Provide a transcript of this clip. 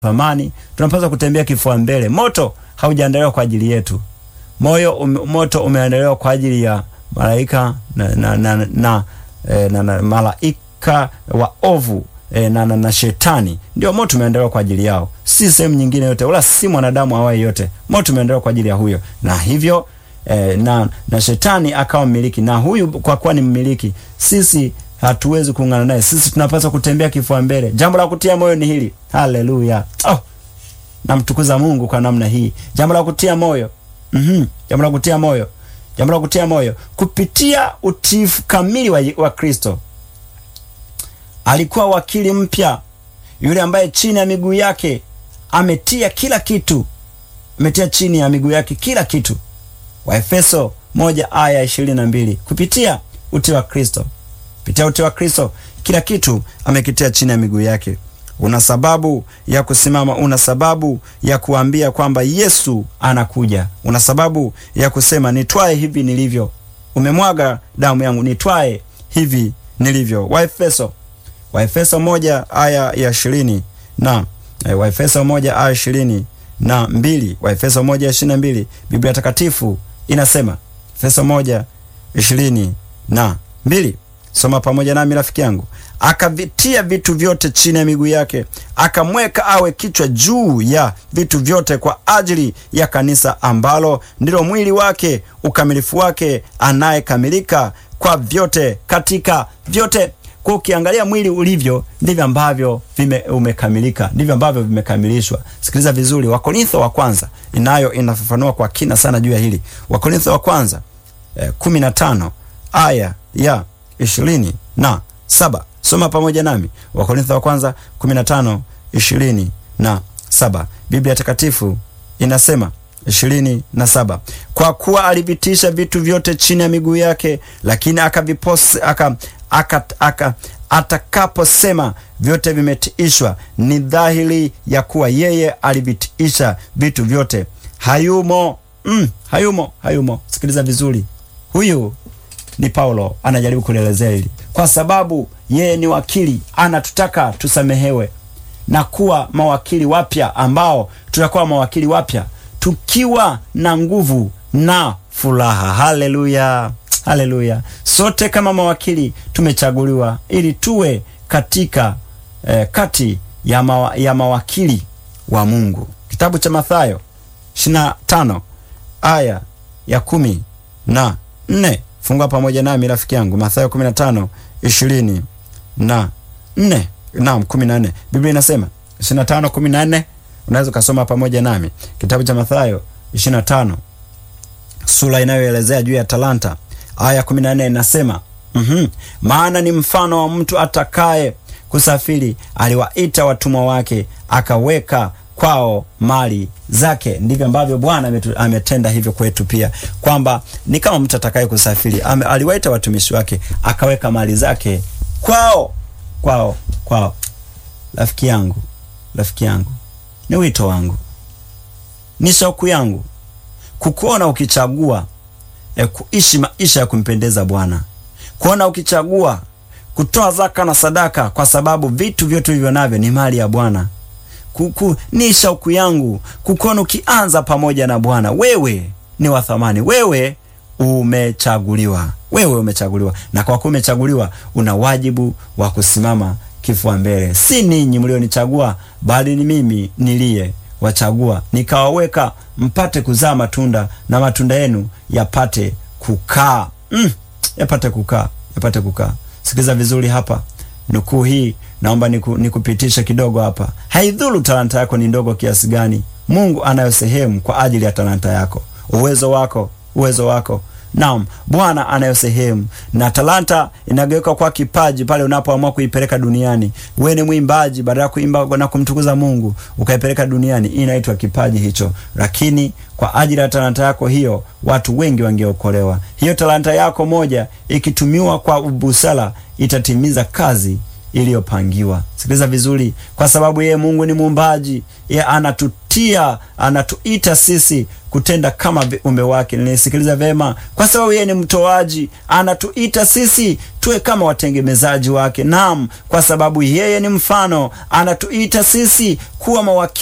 thamani, tunapaswa kutembea kifua mbele. Moto haujaandaliwa kwa ajili yetu. Moyo um, moto umeandaliwa kwa ajili ya malaika na, na, na, na, eh, na, na malaika wa ovu eh, na, na, na shetani ndio moto umeandaliwa kwa ajili yao, si sehemu nyingine yote, wala si mwanadamu awaye yote. Moto umeandaliwa kwa ajili ya huyo, na hivyo eh, na, na shetani akawa mmiliki, na huyu kwa kuwa ni mmiliki, sisi hatuwezi kuungana naye. Sisi tunapaswa kutembea kifua mbele. Jambo la kutia moyo ni hili. Haleluya! Oh, namtukuza Mungu kwa namna hii. Jambo la kutia moyo mm-hmm. Jambo la kutia moyo, jambo la kutia moyo kupitia utiifu kamili wa, wa Kristo. Alikuwa wakili mpya yule ambaye chini ya miguu yake ametia kila kitu, ametia chini ya miguu yake kila kitu. Waefeso moja aya ishirini na mbili kupitia utii wa Kristo kupitia utii wa Kristo kila kitu amekitia chini ya miguu yake. Una sababu ya kusimama, una sababu ya kuambia kwamba Yesu anakuja, una sababu ya kusema nitwae hivi nilivyo, umemwaga damu yangu, nitwae hivi nilivyo. Waefeso Waefeso moja aya ya ishirini na eh, Waefeso moja aya ishirini na mbili Waefeso moja ishirini na mbili Biblia Takatifu inasema Efeso moja ishirini na mbili Soma pamoja nami rafiki yangu. Akavitia vitu vyote chini ya miguu yake, akamweka awe kichwa juu ya vitu vyote kwa ajili ya kanisa, ambalo ndilo mwili wake, ukamilifu wake, anayekamilika kwa vyote katika vyote. Kwa ukiangalia mwili ulivyo, ndivyo ambavyo vime umekamilika, ndivyo ambavyo vimekamilishwa. Sikiliza vizuri, Wakorintho wa kwanza inayo inafafanua kwa kina sana juu ya hili. Wakorintho wa kwanza eh, kumi na tano aya ya ishirini na saba. Soma pamoja nami Wakorintho wa kwanza kumi na tano ishirini na saba. Biblia Takatifu inasema ishirini na saba, kwa kuwa alivitisha vitu vyote chini ya miguu yake, lakini akavipose aka, aka, aka, atakaposema vyote vimetiishwa, ni dhahiri ya kuwa yeye alivitiisha vitu vyote. Hayumo mm, hayumo hayumo. Sikiliza vizuri, huyu ni Paulo anajaribu kulielezea hili, kwa sababu yeye ni wakili, anatutaka tusamehewe na kuwa mawakili wapya, ambao tutakuwa mawakili wapya tukiwa na nguvu na furaha. Haleluya, haleluya! Sote kama mawakili tumechaguliwa ili tuwe katika eh, kati ya, mawa, ya mawakili wa Mungu. Kitabu cha Mathayo 25 aya ya kumi na nne. Fungua pamoja nami rafiki yangu, Mathayo 15 20 na 4, naam 14. Biblia inasema 25 14. Unaweza ukasoma pamoja nami kitabu cha Mathayo 25, sura inayoelezea juu ya talanta. Aya 14 inasema mm -hmm, maana ni mfano wa mtu atakaye kusafiri, aliwaita watumwa wake, akaweka kwao mali zake. Ndivyo ambavyo Bwana ametenda hivyo kwetu pia, kwamba ni kama mtu atakaye kusafiri, aliwaita watumishi wake, akaweka mali zake kwao, kwao, kwao. Rafiki yangu, rafiki yangu, ni wito wangu, ni shauku yangu kukuona ukichagua e, kuishi maisha ya kumpendeza Bwana, kuona ukichagua kutoa zaka na sadaka, kwa sababu vitu vyote hivyo navyo ni mali ya Bwana. Kuku, ni shauku yangu kukuona ukianza pamoja na Bwana. Wewe ni wa thamani, wewe umechaguliwa, wewe umechaguliwa, na kwa kuwa umechaguliwa, una wajibu wa kusimama kifua mbele. Si ninyi mlionichagua, bali ni mimi niliye wachagua nikawaweka, mpate kuzaa matunda na matunda yenu yapate kukaa, mm, yapate kukaa, yapate kukaa. Sikiliza vizuri hapa, nukuu hii naomba niku, nikupitishe kidogo hapa. Haidhuru talanta yako ni ndogo kiasi gani, Mungu anayo sehemu kwa ajili ya talanta yako, uwezo wako, uwezo wako. Naam, Bwana anayo sehemu, na talanta inageuka kwa kipaji pale unapoamua kuipeleka duniani. Wewe ni mwimbaji, baada ya kuimba na kumtukuza Mungu ukaipeleka duniani, inaitwa kipaji hicho. Lakini kwa ajili ya talanta yako hiyo, watu wengi wangeokolewa. Hiyo talanta yako moja ikitumiwa kwa busara, itatimiza kazi iliyopangiwa. Sikiliza vizuri, kwa sababu yeye Mungu ni muumbaji, yeye anatutia, anatuita sisi kutenda kama viumbe wake. Nisikiliza vema, kwa sababu yeye ni mtoaji, anatuita sisi tuwe kama watengenezaji wake. Naam, kwa sababu yeye ni mfano, anatuita sisi kuwa mawakili